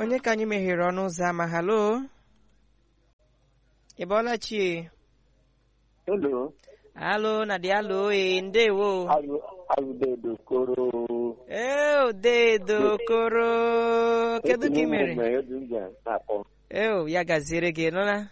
onye ka anyị meghere ọnụ ụzọ ama halo ị bọọla chi Hello, halo na dị halo ee ndewo Ayu Ayudedo Koro. ee odedo koro kedu ka ị mere Edu njem na-akpọ. eo ya gaziere gị nụla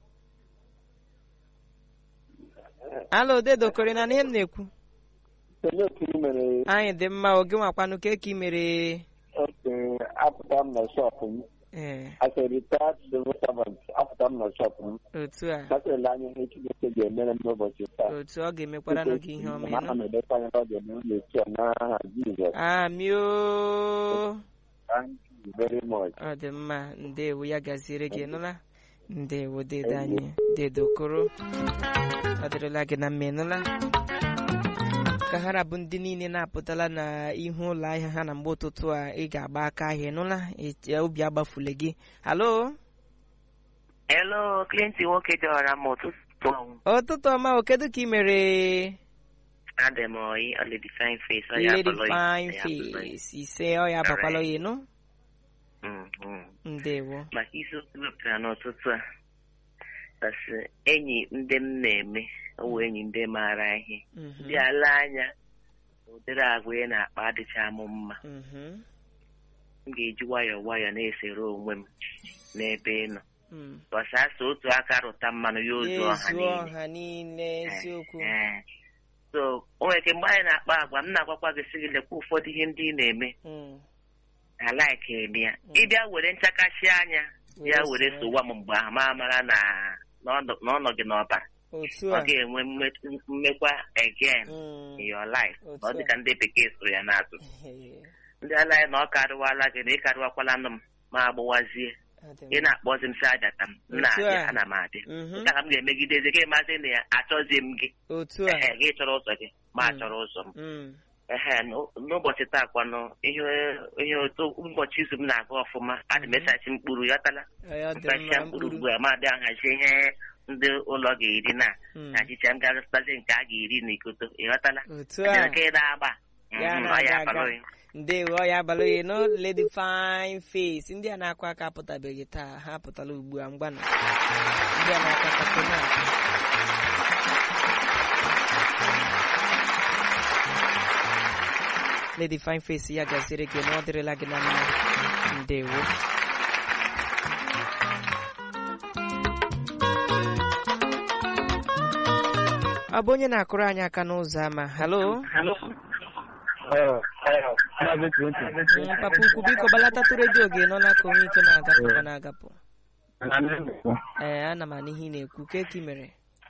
halo odedo koro ị na ihe m na-ekwu Onye otu ị mere anyị dị mma oge nwakwanụ ka ka ị mere oke apụta m na shọpụ m. ee As a retired civil servant, apụta m na shọpụ m. otu a Gasịrịla anya ihe Chineke ga-emere m n'ụbọchị taa. otu ọ ga-emekwara n'oge ihe ọma ịnụ Ana m edekwa anya na ọ ga-eme m na-esi ya n'aha Jizọs. amio Thank you very much. ọ dị mma ndewo ya gaziere gị nụla ndewo dedo anyị dedo koro ọ dịrịla gị na mma ịnụla ka ha bụ ndị niile na-apụtala na ihu ụlọ ahịa ha na mgbe ụtụtụ a ị ga-agba aka ahịa ịnụla Eche- obi agbafule gị halo Hello, Clinton nwoke dọrọ m ụtụtụ ọnwụ. ụtụtụ ọma o kedu ka ị mere Adị m oyi Lady Fine Face ọ ya lady akpọrọ ya, fine ọ ya akpọrọ ya. face ise ọ ya abakwala ya ịnụ Mm, mm. ndewo Maka isiokwu wepụtara n'ụtụtụ a kasị enyi ndị m na-eme ọwụ enyi ndị maara ihe Mhm, ndị ala anya ụdịrị agwa ị na-akpa adịcha m mma mhm, m ga-eji nwayọọ nwayọọ na-esere onwe m n'ebe ị nọ mm. gbasasa otu aka rụta mmanụ ya ozu ọha ezu niile ọha niile eziokwu Ee. so o nwere ike mgbe anyị na-akpa agwa m na-agwakwa gị sị gị lekwa ụfọdụ ihe ndị ị na-eme Mm. alaiki eme ya ịbịa were nchakashi anya bịa Were were soro. sowa m mgbe ahụ ma mara na na ọ- na ọ nọ gị n'ọbara otu ọ a ga-enwe mme- mmekwa again Mm. in your life Otu ọ a. dịka ndị bekee sụrụ ya n'atụ ndị ala anyị na ọ karịwala gị na ị karịwakwala nụ m ma agbụwazie Ọ dị ị mma. na-akpọzi m si ajata m m Otu na-abịa a. ana m abịa Mhm. nke ka m ga-emegidezi gị mazi na ya achọzie m gị otu a ehe gị chọrọ ụzọ gị ma Mm. achọrọ ụzọ m Mm. ehe n'ụ- n'ụbọchị taa kwanụ ihe ihe otu ụbọchị izu m na-aga ọfụma adị m esachi mkpụrụ yọtala Ọ dị mkpachia mma mkpụrụ mkpụrụ ugbu a ma bịa nhazie ihe ndị ụlọ ga-eri na Mm. achicha m ga-azụtazi nke a ga-eri n'ikoto ịghọtala otu a nke na-agba Ya Mhm, ọ na-aga ya aga. akpalụ ya. ndewo ọ ya abalị oyi no lady fine face ndị a na-akụ aka apụtabeghị taa ha apụtala ugbu a mgbanụ ndị a na-akụ aka tona lady fine face ya gaziere gị na ọ dịrịla gị na mma ndewo ọ bụ onye na-akụrụ anyị aka n'ụzọ ama halo Maazị Clinton. Mm, papa ukwu biko gbalatatu redio gị nọla ka onye ike na-agapụ ka na-agapụ Na ndị Igbo. ee ana m anụ ihe ị na-ekwu ka ka ị mere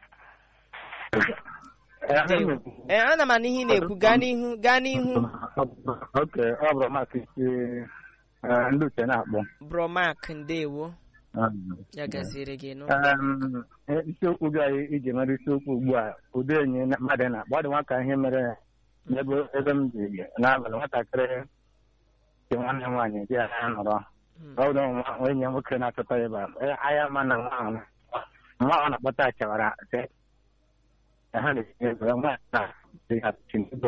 Ee, ndị Igbo. ee ana m anụ ihe ị na-ekwu gaa n'ihu gaa n'ihu Oke, ọ bụrụ maka isi eh, ndị uche na-akpọ. bromak ndewo Um, ya gaziere gị nụ um, eh, isiokwu gị anyị iji mara isiokwu ugbu a ụdị enyi na- mmadụ na-akpọ ọ dị nwa ka ihe mere ya n'ebe ebe m dị n'abalị nwatakịrị dị nwanne m nwaanyị di ya ya nọrọ Mm. ọ bụrụ nwa nwa enyi ya nwoke na-achọta ya ebe a Eh, anya ma na nwa ahụ nwa ahụ na-akpọta chawara sị na ha na-etinye ego ya nwa na dị ya chinego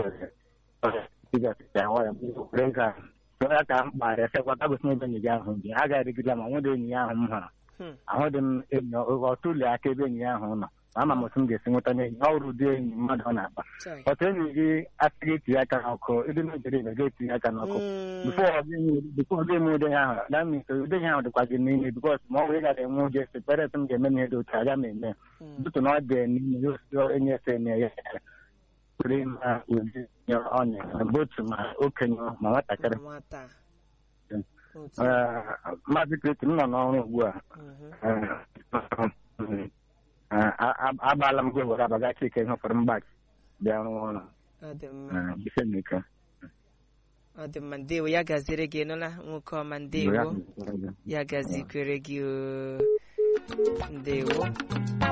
were ga so ya ka m kparịa sịkwa tagosi ebe enyi gị ahụ dị a ga-erigide ma nwede enyi ya ahụ m hụrụ Hmm. ahụghị m enyi ọtụli aka ebe enyi ya ahụ nọ ama m otu m ga-esi nweta n'enyi ọ bụrụ ụdị enyi mmadụ ọ na-akpa Chai. otu enyi gị asịghị etinye aka n'ọkụ ịdị n'ojere ibe ga-etinye aka n'ọkụ Mm. bifo ọ ga-eme ụdị ihe ahụ na mmiri ụdị ihe ahụ dịkwa gị n'ime bikos ma ọ bụ ị gara enwe ụjọ esi pere m ga-eme ihe dị otu aga m eme Mm. ụtụtụ na ọ dị n'ime ya osi enye ese eme ya pụrụ ịma ụdị ihe ọ na-eme otu ma okenye ma nwatakịrị nwata Mm. otu Ee, maazị Kristi m nọ n'ọrụ ugbu a Mhm. agbaala m gị were abagachi ike hụfere mgbach bịa rụọ ọrụ ọ dị mma bisemike ọ dị mma ndewo ya gaziere gị nụla nwoke ọma ndewo ya gazikwere gị o ndewo